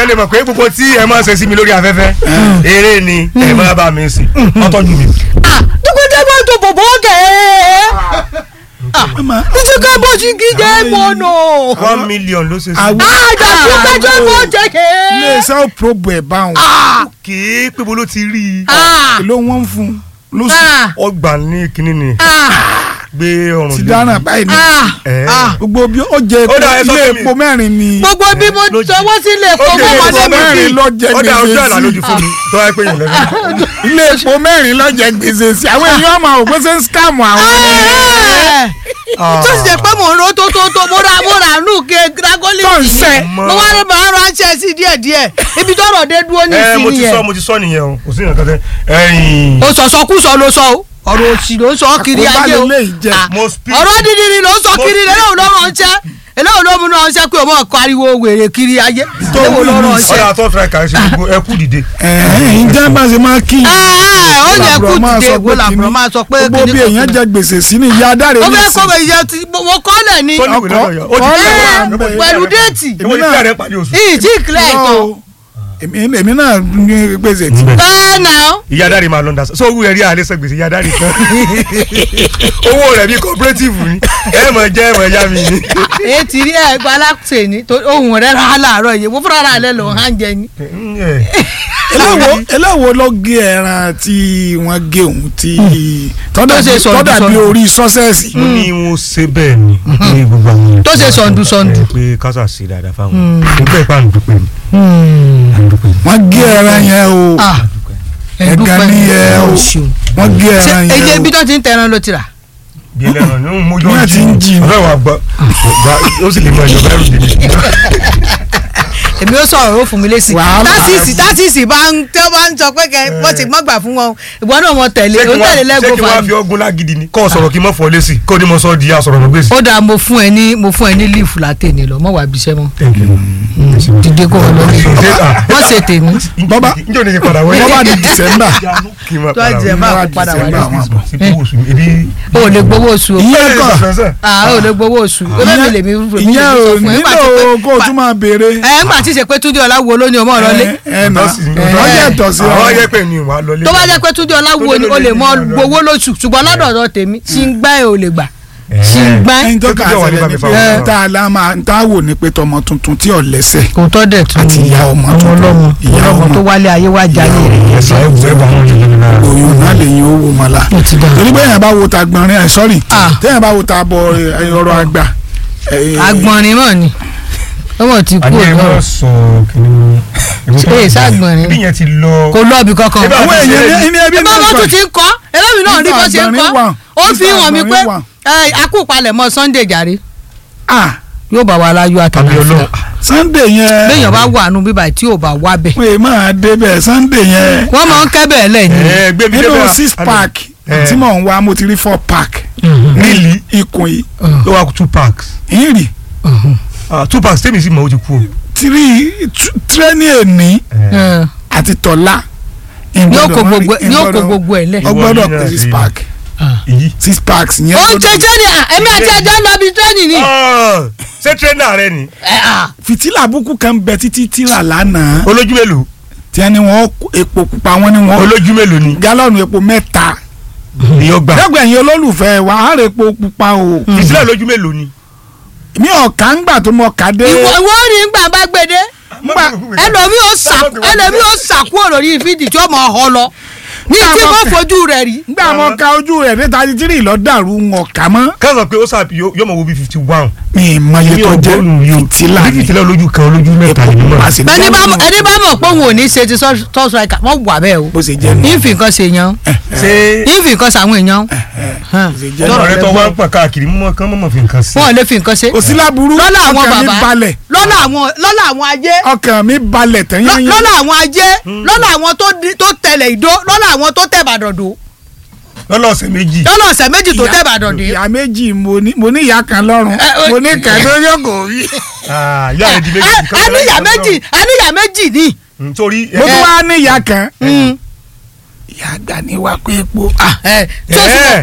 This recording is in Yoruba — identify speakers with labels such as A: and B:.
A: kẹ́ lè mọ̀ pé gbogbo tí ẹ máa ṣe sí mi lórí afẹ́fẹ́ eré ni ẹ máa bá mi sìn ọtọ́jú mi.
B: ah dúkúndé bá tó bòbó gẹ̀ ah títí ká bó sí gíjẹ́ mọ́nà
A: one million ló ṣe sí.
C: àwọn
B: ah jàdú kájọ́ bó jẹ́ kẹ́
C: iléeṣẹ́ ò probo ẹ̀ bá wọn
A: kì í pé bolo ti rí i.
B: ah
C: ló wọ́n ń fún lóṣù
B: ah
A: ọgbà ní kinní ni
B: ah
A: gbé ọrùn
C: ti
A: lé.
C: dáná báyìí ní
B: ah
A: Ẹ.
B: ah
C: gbogbo bí ó jẹ
A: Ó dà, ẹ sọ
C: ilé
A: fún mi.
C: epo mẹ́rin ni
B: gbogbo bí mo
A: lójijì.
B: sọwọ́ sílé
A: Ó
B: kó
A: dé
B: mọ́
A: epo
B: wọlé mi
C: mẹ́rin
B: sí
C: ló jẹ
A: ó dà ojú àlá lójú
C: gbèsè
A: fún mi tó wáyé pé yìí lẹ́nu.
C: sí ilé epo mẹ́rin ló jẹ gbèsè sí àwọn èèyàn ọmọ òpin ṣe ń scam àwọn
B: tó sì jẹ́ pé mò ń ro tó tó tó mo ra mo ra nù ké dragoli
C: tó ń sẹ́
B: mo wá ní màá ránṣẹ́ sí díẹ̀ díẹ̀ ibi tọ́rọ̀ dé dúró ní
A: ẹ mo
B: ìsinmi
A: ti sọ
B: yẹn
A: mo ti sọ nìyẹn o kò sí nǹkan tẹ ẹyìn.
B: o sọ̀sọ̀kúsọ ló sọ o ọ̀rọ̀ òsì ló sọ kiri
C: Àkóbá
B: ayé o
C: lélẹ́yìí jẹ́.
B: Ah,
A: Mo speak-
B: ọ̀rọ̀ dídìrín ló sọ
A: Mo
B: kiri
A: speak-
B: eléwo ló ránṣẹ́ eléwo ló mú ránṣẹ́ pé o mọ̀ kọ́ ariwo wèrè kiri ayé eléwo ló ránṣẹ́.
A: ọ̀dà tó fẹ́ kà ṣe gbogbo ẹ kú dìde.
C: ẹ̀ẹ́n ǹjẹ́ bá ṣe máa kí
B: ó yẹ kú dìde èwo làbúrò máa sọ pé
C: gbogbo bí èèyàn jẹ gbèsè sí ni ìyá adáre
B: ó
C: ní
B: fẹ́
C: sí
B: kọ́ bẹ̀ yẹ ti mo kọ́ lẹ̀ ni
A: tó ní ìwé lọ́dọ̀ yọ. ó ti
C: Ọkọ-
A: tẹ̀
B: Ẹ,
A: wọ́n.
B: pẹ̀lú déètì
A: èwo ni kílẹ̀ rẹ̀ pàdé oṣù.
B: ìyí tí ìkìlẹ̀ ẹ̀tọ́
C: èmi èmi náà ní gbèsè tí
B: ẹ̀ náà
A: ìyá dáre máa lọ ń da so owó rẹ̀ rí àlẹ́ sẹ́gbèsè ìyá dáre kan owó rẹ̀ bí cooperative ni ẹ mọ̀ jẹ́ ẹ mọ̀ ya mi ni.
B: èyí ti rí ẹ̀gbọ́n aláṣẹ ni tó ohun rẹ̀ rà á láàárọ̀ yìí mo fúnra rẹ̀ lò hàn jẹ ni.
C: eléwo eléwo ló gé ẹran tí wọ́n gé òun tí
B: Tó ṣe sọ̀ndù
C: tọ́dà bí
B: sọ̀ndù.
C: orí sọ́sẹ̀sì
A: mo ní wọn ṣe bẹ́ẹ̀ ni ní gbogbo àwọn.
B: Tó ṣe sọ̀ndù sọ̀ndù.
A: ẹ pé kásà ṣe dáadáa fáwọn. nígbà ìpá àǹdùpẹ̀ ni. àǹdùpẹ̀ ni.
C: wọ́n gé ẹran yẹn o
B: Ah,
C: ẹ̀gán ní ẹ o wọ́n gé
B: ṣe
C: ẹran
B: èyí
C: yẹn
B: ibi
C: o
B: tó ti ń tẹran ló ti rà.
A: bí ẹlẹ́ran ní mo yọ
C: Wọ́n ti ń jí.
A: ọ̀rẹ́ wa gbọ́ ó sì lè mọ ẹ̀yọ́ bẹ́rù dèmi.
B: èmi ó sọ̀rọ̀ ó fún mi lésì.
C: Wàhálà.
B: tásìsì tásìsì bá ń tẹ́ bá ń sọ pé kẹ́ wọ́n ti mọ́ gbà fún wọn ìwọ náà mọ tẹ̀lé
A: ṣé
B: ó
A: kí
B: tẹ̀lé
A: wọ́n ṣé
B: lẹ́gbọ̀n
A: kí wọ́n
B: fani.
A: fi ọgùn lágídí ni kọ́ ọ sọ̀rọ̀ kí n mọ̀ fọ́ lé sí i kó o ní mo sọ di asọ̀rọ̀ mọ̀ gbèsè.
B: ó dáa mo fún ẹ ní mo fún ẹ ní líìfù látẹ̀ni lọ mọ́ wàá bíṣẹ́ mọ́ dídé kó wọn lórí wọ́n ṣe tèmi.
C: Bọ́bá.
A: njẹ́ o ní kí n padà wọ́n
C: wọ́n bá di December
A: kí n máa
B: tó a
A: padà
B: jẹ
A: wọ́n.
B: bá
C: wọ́n
B: kó padà
C: December
B: wálé.
C: àwọn àbọ̀.
A: sí kó oṣù ebi.
B: o ò lè gbowó oṣù o.
C: ìyẹn
A: Ẹ
C: kọ́
A: ẹ sọ
B: ah o ò lè gbowó oṣù o bẹ́ẹ̀ mi lè mi mi lè mi
C: ìyẹn
B: sọ
C: ò
B: fún ẹ. Nígbà
C: nílò
B: tí pé-
C: kó o tún máa béèrè
B: ẹ ńgbà tí ì ṣe pé túndé ọláwo ló ní ọmọ ọ̀rọ̀ lé
C: ẹ nà
A: Ọ̀tọ̀ sí ni.
C: wọ́n yẹ ẹ̀tọ́ sí
A: àwọn
C: ọ
A: yẹ pé mi wà lọlé.
B: tó bá jẹ́ pé túndé ọláwo ni o lè mọ gbowó lóṣù ṣùgbọ́n lọ́dọ̀ ọ̀dọ̀ tèmi ṣì ń gbá ẹ ò lè gbà ṣì ń gbá ẹ.
C: ẹni tó
A: Tó
C: kà
A: tún jẹ́ wà nípa
C: sílẹ̀
A: mi
C: ní
A: fáwọn
C: pé
A: ọmọ.
C: tá a la máa tá a wò ní pé tọmọ tuntun tí ò lẹ́sẹ̀
B: kò tọ́ dẹ̀ tún
C: Àti ìyá ọmọ
B: ọmọ
C: tuntun.
B: ọlọ́mọ
C: Ìyá
B: ọlọ́mọ
C: ọmọ.
B: tó wálé ayé wá jalè rẹ̀
A: ẹ̀sán ẹ̀ wù ẹ̀ bá wọn yẹn lẹ́nu náà.
C: oyún náà lè yin owó mọ́lá
B: ó ti dà
C: torí pé èèyàn bá wo ta gbọ̀nrín ẹ̀ sọ́rí
B: Ah.
C: téèyàn bá wo ta bọ̀ ẹ̀, ọ̀rọ̀ àgbà ẹ̀,
B: agbọ̀nrín mọ̀ ni ọmọ ti kú
A: àní ẹ
B: ọ̀dọ́
A: máa sọ kìnìún.
B: Ṣé ságbọ̀nrín?
A: ibi yẹn ti lọ.
B: kò lọ́ọ̀bì kankan.
A: Ẹ bá
C: àwọn
A: ti ṣe
C: èèyàn
A: é
C: ní- ní ẹbí
B: ẹ bá
C: náà
B: wọn
C: sọ
B: tún ti ń kọ́ ẹlẹ́mi náà rí bó ṣe ń
C: Nígbà
B: kọ́
C: àgbọ̀nrín wà.
B: ó fi
C: Nígbà
B: hàn mí pé
C: àgbọ̀nrín wà.
B: ẹ, akúpalẹ̀ mọ́ Sunday jàre
C: ah
B: yóò bá wa láyọ̀
A: àbí
B: àtàlàfíà
A: ọlọ́run.
C: Sunday yẹn
B: béèyàn bá wà nù bíbá tí ò bá wá bẹ̀
C: pé máa débẹ̀ Sunday yẹn
B: wọ́n máa ń kẹ́ bẹ́ẹ̀ lẹ́yìn
A: ẹ gbé mi
C: nínú
A: débẹ̀.
C: six pack
A: Eh.
C: tí mò ń wá mo ti rí four pack
A: Really?
C: ikùn yìí
A: ó wà two packs.
C: ń rì
A: Ah, two packs tèmi sì mọ̀ ó ti kú o.
C: tírí tírénì èní àti tọ́lá
B: yóò kó gbogbo yóò kó gbogbo ẹ̀ lẹ̀.
C: ó gbọ́dọ̀
A: Ìwọ
C: pé
A: ní
C: six
A: náà
C: pack
A: èyí.
C: six packs yẹn
B: ó ń
C: gbọ́dọ̀-
B: ṣẹṣẹ́ ni à, èmi àti ẹjọ́ ń lọ bí tẹ́nì ni.
A: Ah, ṣé tírẹ́nà rẹ ni.
B: Ẹ, à,
C: fìtílà búkú kan bẹ títí tíra lánàá
A: olójú mélòó.
C: tí wọ́n ní wọ́n kó epo pupa wọ́n ní wọ́n
A: olójú mélòó ni.
C: gálọ́ọ̀nù epo mẹ́ta
A: ìyọ́ gbà.
C: lẹ́gbẹ̀ẹ́ yín olólùfẹ́ wa á rè epo pupa o
A: ìsílẹ̀ olójú mélòó ni.
C: mi ò ká ń gbà tó mọ ká dé
B: ìwọ ìwọ rí ń gbà bá gbèdé ẹlòmí ó sà ẹlòmí ó sàkúrò lórí fídì tí ó mọ ọ lọ ní tí wọ́n fojú rẹ̀ rí.
C: ngbà mọ ká ojú rẹ̀ níta títí lọ dàrú wọn kà mọ́
A: ká sọ pé ó sà yóò mọ wo bí fifty one.
C: mi ì mọ iye tó jẹ́ fìtílà
A: bí
C: ni
A: fìtílà olójú kan olójú mẹ́ta ni mo
C: a
A: mọ̀.
C: sì ní
B: ẹni bá
C: gálọ́ọ̀nù
B: ẹni bá mọ̀ pé òun ò ní ṣe ti tọ́ striker wọ́n wà bẹ́ẹ̀ o
C: bó ṣe jẹ́ nù
B: ìfì nǹkan ṣe yan
A: ṣé
B: ìfì nǹkan ṣàwọn èèyàn hàn.
C: ṣe jẹ́
A: ọ̀rọ̀
C: nù.
A: rẹ tó wá ń pọ̀ káàkiri mọ́ kán mọ́ fi nǹkan sí.
B: wọn ò lè fi nǹkan ṣe
C: kò sí láburú
B: lọ́nà àwọn
C: ọkàn mi
B: bàbá
C: balẹ̀
B: lọ́nà àwọn lọ́nà àwọn ajé
C: ọkàn mi balẹ̀
B: lọ́-
C: tẹ́yányán
B: lọ́nà àwọn ajé lọ́nà àwọn tó di- tó tẹ̀lé ìdó lọ́nà àwọn tó tẹ̀ Ìbàdàn dò
A: lọ́nà ọ̀sẹ̀ méjì.
B: lọ́nà ọ̀sẹ̀ méjì tó tẹ̀ Ìbàdàn dé.
C: ìyá méjì mo ní mo ní ìyá kan lọ́rùn
B: Ẹ, ẹ,
C: mo ní kan tó yọ̀gò rí
A: Ah, ìyá rẹ̀ di méjì.
B: a a níyà méjì a níyà méjì ni.
A: nítorí
C: mo tún wá ní ìyá kan
B: Mm.
C: ìyá àgbà ní wá pé epo
B: Ah, ẹ, tí o sì mọ̀ pé